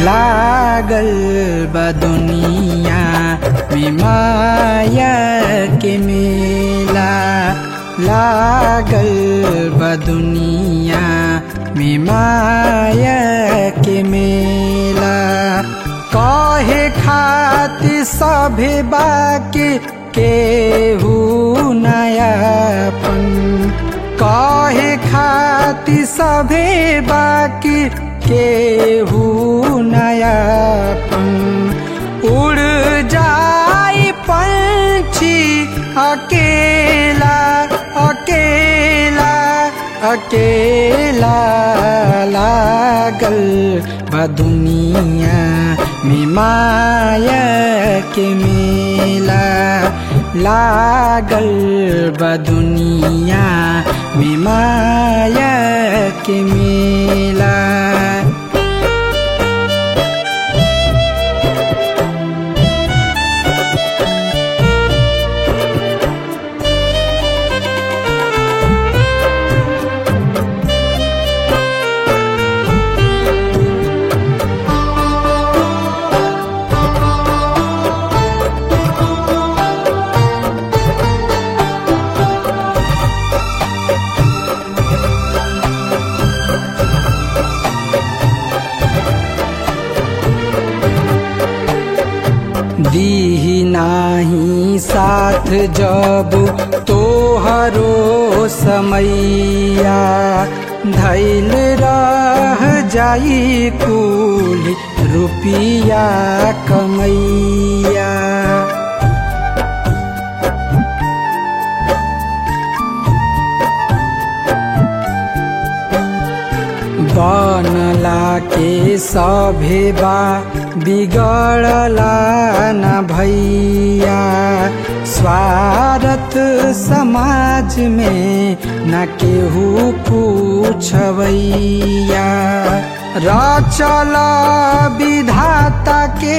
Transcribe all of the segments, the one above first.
लागल बा दुनिया में माया के मेला लागल बा दुनिया में माया के मेला कहे खातिर सभे बाकी केहू नयापन कहे खातिर सभे बाकी केहू नयापन उड़ जाई पंछी अकेला अकेला अकेला लागल बा दुनिया में माया के मेला लागल बा दुनिया में माया के मेला दीही नाही साथ जब तोहरो समैया धैल रह जाई कुल रुपिया कमैया बनला के सभे बा बिगड़ला न भैया स्वार्थ समाज में न केहू पूछवैया रचल विधाता के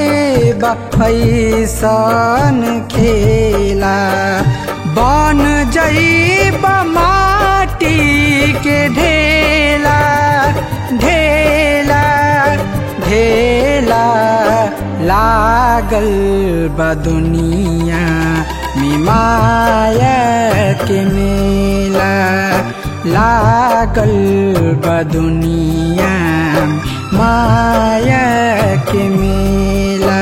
बैसन खेला बन जईब माटी के ढेला ढेला ढेला लागल बा दुनिया में माया के मेला लागल बा दुनिया माया के मेला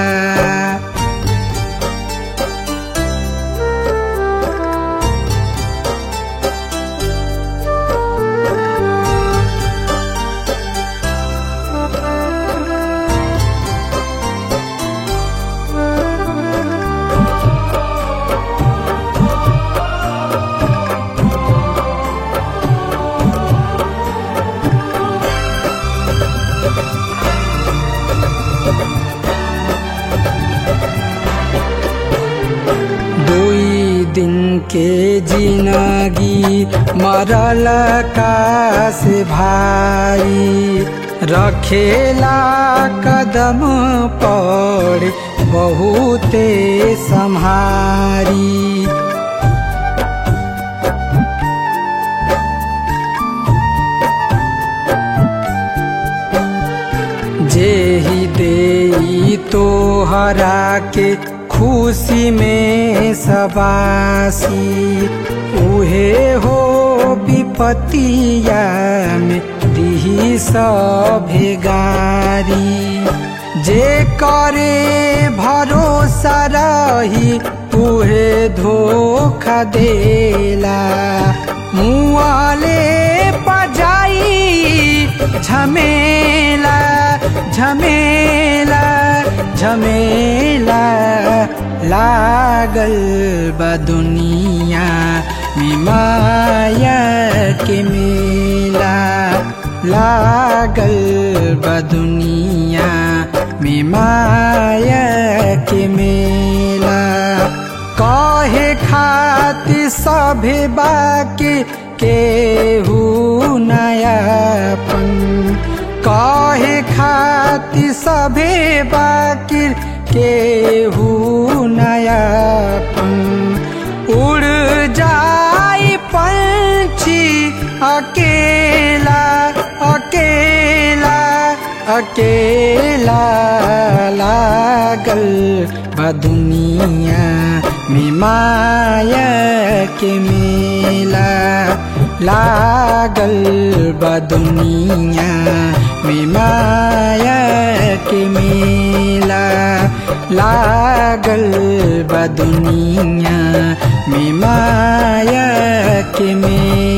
दुई दिन के जिनगी मरल का से भाई रखेला कदम पड़ बहुते सम्हारी जे ही दे तोहरा के खुशी में सबासी उहे हो विपतिया में दिही सभे गारी जे करे भरोसा रही उहे धोखा देला मुआले पजाई झमेला झमेला झमेला लागल बा दुनिया में माया के मेला लागल बा दुनिया में माया के मेला कहे खातिर सभे बाकी केहू नयापन कहे खातिर सभे बाकी केहू नयापन उड़ जाई पंछी अकेला अकेला अकेला लागल बदुनिया में माया के मेला लागल बदुनिया में माया के मेला लागल बदुनिया में माया के मेला